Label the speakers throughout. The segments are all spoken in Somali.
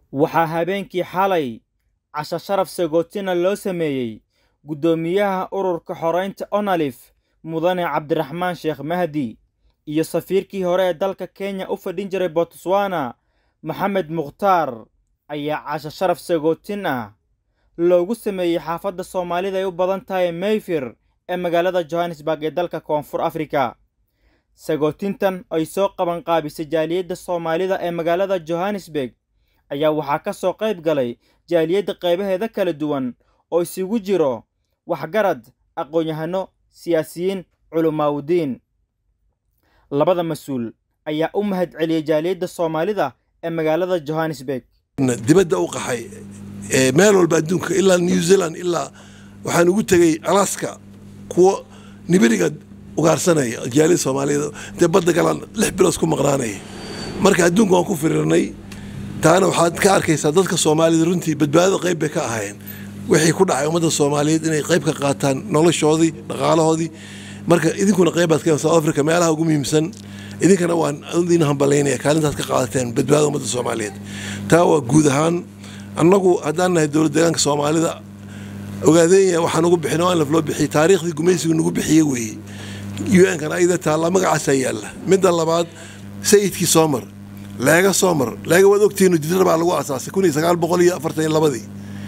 Speaker 1: waxaa habeenkii xalay casho sharaf sagootina loo sameeyey guddoomiyaha ururka xoreynta onalif mudane cabdiraxmaan sheekh mahdi iyo safiirkii hore ee dalka kenya u fadhin jiray botswana maxamed mukhtaar ayaa casho sharaf sagootin ah loogu sameeyey xaafadda soomaalida ay u badan tahay mayfir ee magaalada johannesburg ee dalka koonfur afrika sagootintan ay soo qabanqaabisay jaaliyadda soomaalida ee magaalada johannesburg ayaa waxaa ka soo qayb galay jaaliyadda qaybaheeda kala duwan oo isugu jiro waxgarad aqoon-yahano siyaasiyiin culumaawdiin labada mas-uul ayaa u mahad celiyey jaaliyadda soomaalida ee magaalada johannesburg
Speaker 2: dibadda u qaxay meel walba adduunka ilaa new zealand ilaa waxaan ugu tegey alaska kuwo nibiriga ugaarsanaya jaaliyada soomaaliyeed dee badda galaan lix bilood ku maqnaanaya marka adduunka waan ku firirnay taana waxaad ka arkaysaa dadka soomaalida runtii badbaadada qayb bay ka ahaayeen wixii ku dhacay ummadda soomaaliyeed inay qayb ka qaataan noloshoodii dhaqaalahoodii marka idinkuna qaybaad ka south africa meelaha ugu muhiimsan idinkana waan idin hambalaynaya kaalintaad ka qaadateen badbaadada ummadda soomaaliyeed taa waa guud ahaan annagu haddaan nahay dowlad deegaanka soomaalida ogaadeenya waxaan ugu bixin oo anlaf loo bixiyey taariikhdii gumaysigu nagu bixiye weeye un-kan ayada taalla magacaasaa yaalla midda labaad sayidkii soomar leega soomar leega waad ogtihiin jidra baa lagu asaasay kun iyo sagaal boqol iyo afartan iyo labadii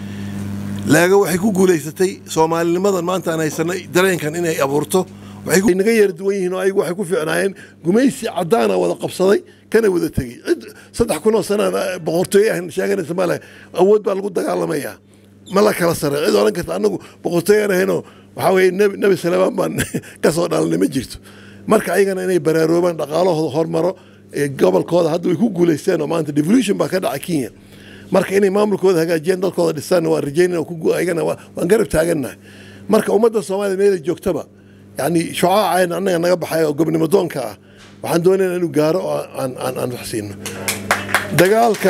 Speaker 2: leega waxay ku guulaysatay soomaalinimadan maanta aan haysanay dareenkan inay abuurto waxay naga yara duwan yihiin oo ayagu waxay ku fiicnaayeen gumaysi caddaana wada qabsaday kana wada tegey cid saddex kun oo sanaan boqortooye ah sheeganaysa male awood baa lagu dagaalamayaa ma la kala sare cid odhan karta annagu boqortooyaan ahaynoo waxaa weeye nebi nebi salaamaan baan ka soo dhalanay ma jirto marka ayagana inay baraaroobaan dhaqaalahooda hormaro gobolkooda hadda way ku guulaysteen oo maanta devolution baa ka dhacay kenya marka inay maamulkooda hagaajiyaan dalkooda dhisaan waa rajaynana ayagana waan garab taagannahay marka ummadda soomaliya meela joogtaba yani shucaacayn annaga naga baxay oo gobnimo doonka ah waxaan doonayna inuu gaaro oo aan wax siino dagaalka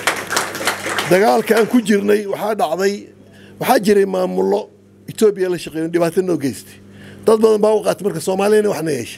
Speaker 2: dagaalka aan ku jirnay waxaa dhacday waxaa jiray maamullo etoobiya la shaqeeyo dhibaato noo geystay dad badan baa u qaatay marka soomaaliyana waxna yeeshay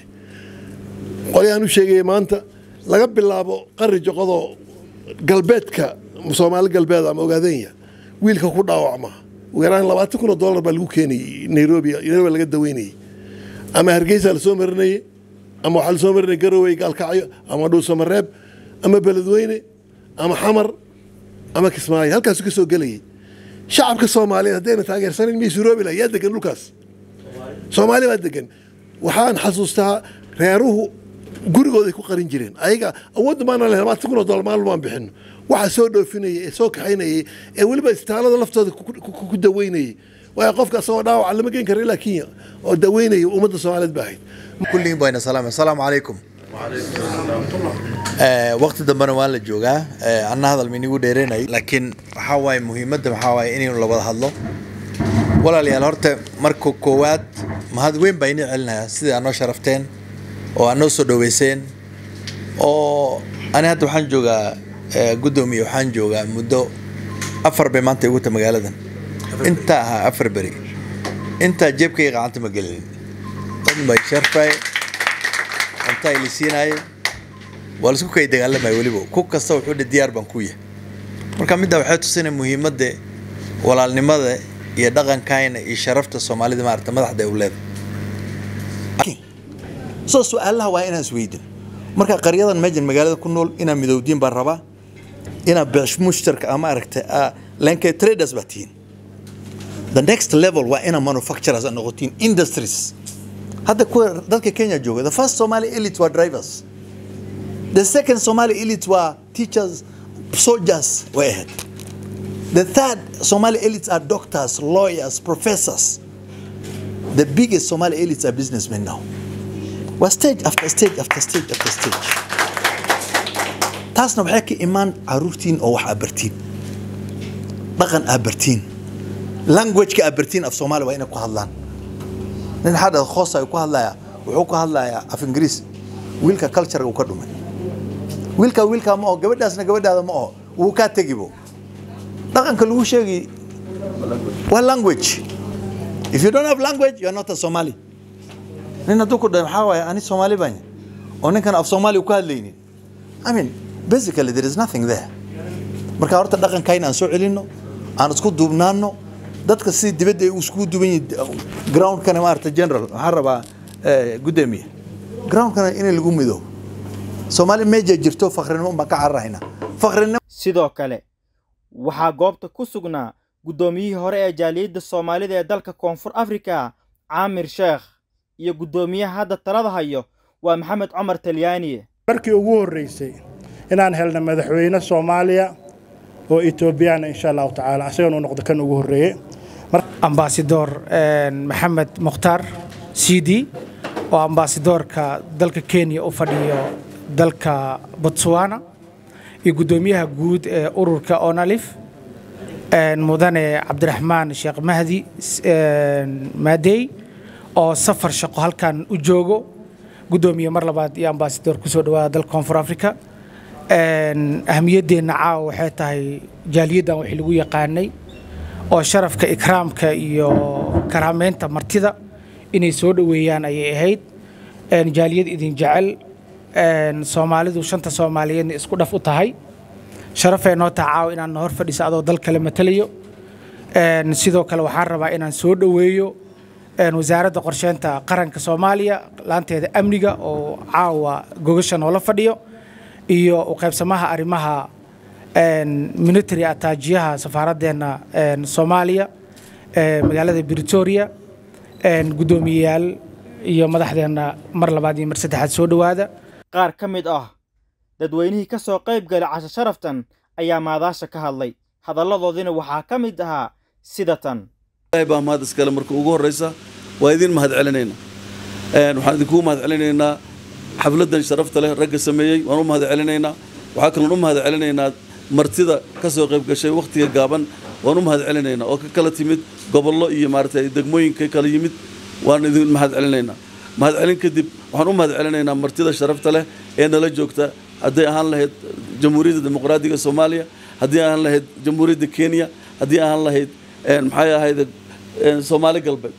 Speaker 2: qolyaan u sheegaya maanta laga bilaabo qari joqodoo galbeedka soomaali galbeed ama ogaadenya wiilka ku dhaawacma ugu yaraan labaatan kun oo dollar baa lagu keenayay nairobi nairobi laga daweynayay ama hargeysa lasoo marinayay ama waxaa lasoo marinaya garowe gaalkacyo ama dhuusamareeb ama beledweyne ama xamar ama kismaayo halkaasu ka soo gelayay shacabka soomaaliyeed haddayna taageersanan miyay suroobi laha yaa degan dhulkaas soomaali baa degan waxaan xasuustaa reeruhu gurigooday ku qarin jireen ayaga awoodda maana leh labaatan kun oo dollar maalin baan bixino waxaa soo dhoofinayay ee soo kaxaynayay ee weliba isbitaalada laftooda ku daweynayay waayo qofka asagoo dhaawaca lama geen kara ilaa kenya oo daweynaya ummadda soomaaliyeed baa ahayd
Speaker 3: kulligiin bayna salaam assalaamu calaykum waqti dambena waan la joogaa anna hadal minigu dheereynay laakiin waxaa waaye muhiimadda waxaa waaye inaynu la wada hadlo walaalayaal horta marka koowaad mahad weyn baa inii celinayaa sidai aad noo sharafteen oo aad noo soo dhoweyseen oo ani hadda waxaan joogaa guddoomiye waxaan joogaa muddo afar bay maanta igu ta magaaladan intaa ahaa afar beri intaa jeebkayga gacanta ma gelinin dad bay sharfay cuntaa ili siinaaye waa laisku kay dagaalamaya weliba ku kasta wuxuu dhi diyaar baan ku yahay marka middaa waxay tusinay muhiimadda walaalnimada iyo dhaqankayna iyo sharafta soomaalida maarata madaxda ay u leedahay soo su-aalaha waa inaan isweydin marka qaryadan meejan magaalada ku nool inaa midowdiin baan rabaa inaa beesh mushtarka ama aragta lanka traders baa tihiin the next level waa inaa manufacturers a noqotiin industries hadda kuwa dadka kenya jooga the first somali elite waa drivers the second somali elite waa teachers soldiers way ahayd the third somali elites are doctors lawyers professors the biggest somali elites are businessmen now waa stage after stage after stage after stage taasna waxay ka imaan caruurtiin oo wax aa bartiin dhaqan aa bartiin languageka aa bartiin af soomaali waa inay ku hadlaan nin xadha khoosa ku hadlaya wuxuu ku hadlayaa af ingiriis wiilka culturega uu ka dhumay wiilka wiilka ma oho gabadhaasna gabadhaada ma oho wuu kaa tegibo dhaqanka lagu sheegi waa language if you don't have language you are not a somali nin hadduu ku dhahay maxaa waaye ani soomaali baan oo ninkan af soomaali ku hadlaynin i mean basically there is nothing there marka horta dhaqankayna aan soo celinno aan isku duubnaanno dadka si dibadda ay iskugu duban yihiin groundkana maarata general waxaan rabaa gudoomiye groundkana in lagu midoobo soomaali meeja jirto fakrinimo baan ka cararahayna fakrinimo
Speaker 1: sidoo kale waxaa goobta ku sugnaa guddoomiyihii hore ee jaaliyadda soomaalida ee dalka koonfur afrika caamir sheekh iyo guddoomiyaha hadda talada hayo waa maxamed cumar talyaaniye
Speaker 4: markii ugu horreysay inaan helna madaxweyne soomaaliya oo etoobiyana insha allahu tacaala asagana uu noqdo kan ugu horreeye
Speaker 5: ambasador maxamed mukhtaar cd oo ambasadoorka dalka kenya u fadhiyo dalka botswana iyo guddoomiyaha guud ee ururka onalif mudane cabdiraxmaan sheekh mahdi maadey oo safar shaqo halkan u joogo guddoomiye mar labaad iyo ambasador kusoo dhawaada dalka koonfur africa ahamiyaddeenna caawa waxay tahay jaaliyaddan wixii lagu yaqaanay oo sharafka ikraamka iyo karaameynta martida inay soo dhoweeyaan ayay ahayd jaaliyad idin jecel soomaalidu shanta soomaaliyeedna isku dhaf u tahay sharafee noo taha caawa inaan hor fadhiso adoo dal kale matalayo sidoo kale waxaan rabaa inaan soo dhoweeyo wasaaradda qorsheynta qaranka soomaaliya laanteeda amniga oo caawa gogasha noola fadhiyo iyo u qaybsamaha arrimaha military ataajiyaha safaaraddeena soomaaliya magaalada britoria guddoomiyeyaal iyo madaxdeenna mar labaad iyo mar saddexaad soo dhowaada
Speaker 1: qaar ka mid ah dadweynihii ka soo qayb galay casho sharaftan ayaa maadaasha ka hadlay hadalladoodina waxaa ka mid ahaa sida tan
Speaker 6: baa mahad iskale marka ugu horreysa waa idin mahad celinayna waxaan idinkugu mahad celinaynaa xafladdan sharafta leh ragga sameeyey waan u mahad celinaynaa waxaa kaloon u mahad celinaynaa martida ka soo qayb gashay wakhtiga gaaban waan u mahad celinaynaa oo ka kala timid gobollo iyo maaragtay degmooyinka kala yimid waan idin mahad celinaynaa mahad celin kadib waxaan u mahad celinaynaa martida sharafta leh ee nala joogta hadday ahaan lahayd jamhuuriyadda dimuqraadiga soomaaliya haddii ahaan lahayd jamhuuriyadda kenya haddii ahaan lahayd maxay ahayd soomaali galbeed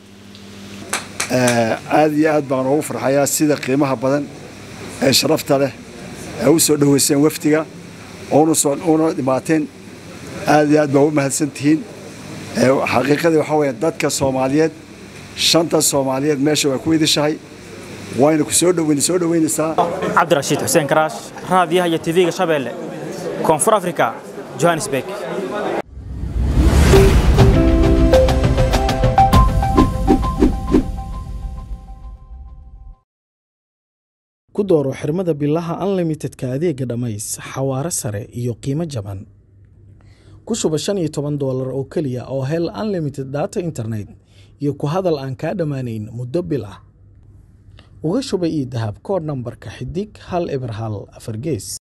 Speaker 7: aad iyo aad baan ugu farxayaa sida qiimaha badan ee sharafta leh ee u soo dhoweyseen wafdiga oona dhimaateen aad iyo aad baa u mahadsan tihiin xaqiiqadii waxaa weeye dadka soomaaliyeed shanta soomaaliyeed meesha way ku idishahay wayna ku soo dhoweyn soo dhoweynaysaa
Speaker 1: cabdirashiid xuseen karaash raadiyaha iyo tv-ga shabeelle koonfur africa johannesburg
Speaker 8: ku dooro xirmada bilaha unlimitedka adeega dhammays xawaare sare iyo qiimo jaban ku shuba shan iyo toban doolar oo keliya oo hel unlimited data internet iyo ku hadal aan kaa dhammaanayn muddo bil ah uga shuba io dahab koodh nambarka xidig hal eber hal afar gees